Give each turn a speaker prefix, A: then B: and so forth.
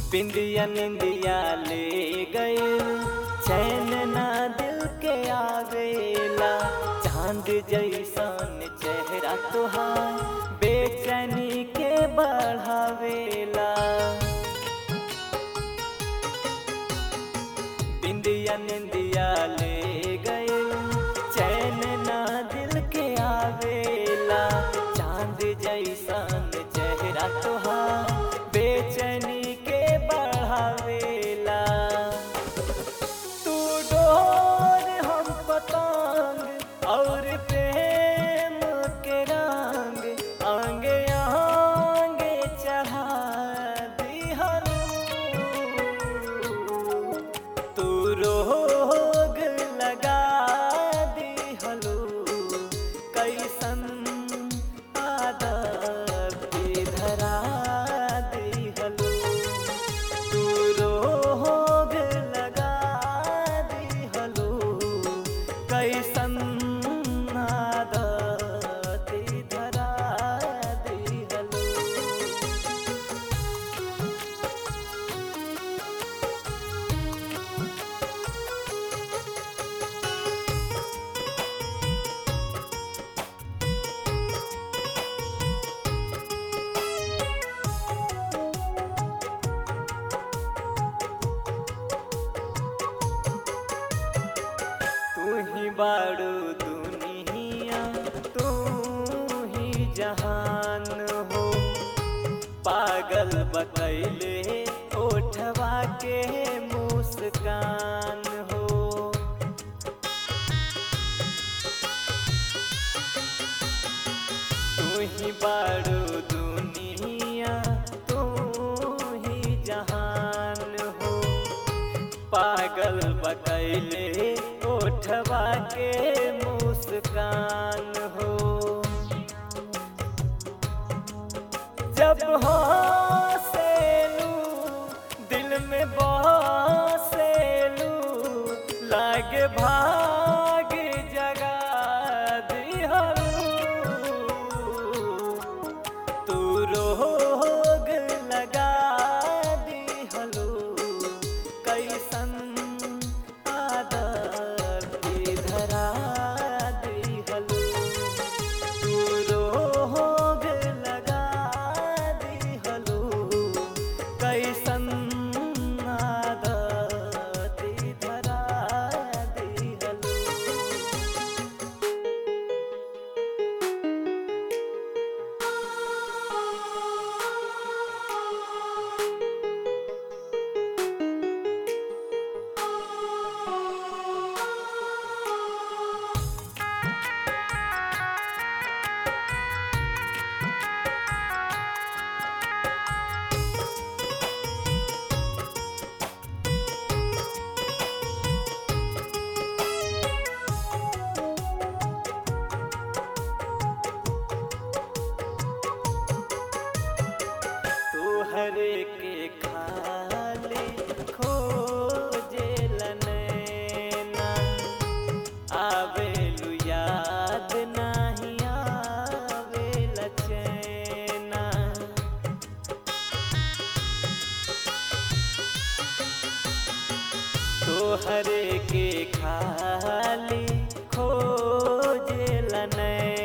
A: बिंदिया निंदिया ले गए चैन ना दिल के आवेला चांद जैसन चेहरा तुहार बेचैनी के बढ़ावेला बिंदिया निंदिया ले गए चैन ना दिल के आवेला चांद जैसन चेहरा तुहार बेचैनी के बढ़ावेला तू डोर हम पतंग और प्रेम के रंग आंगे आंगे चढ़ा दिहनु तू रोग लगा दिहलू कैसन आदत भी धरा दिहलू तू रोग लगा दिहलू कैसन आदत धरा दिहलू तू ही बाड़ू दुनिया तू ही जहान हो पागल बकैले ओठवा के मुस्कान हो तू ही बाड़ू दुनिया तू ही जहान हो पागल बकैले ओठवा के मुस्कान हो जब हंसेलू दिल में बसेलू लागे भाग जगा दिहलू तू रोग लगा दिहलू कैसन आदत भी धरा दिहलू तू रोग लगा दिहलू कैसन आदत धरा दिहलू तोहरे के खाली खोजे लनैना आवेलु याद नाही आवेल चैना तोहरे के खाली खोजे लनैना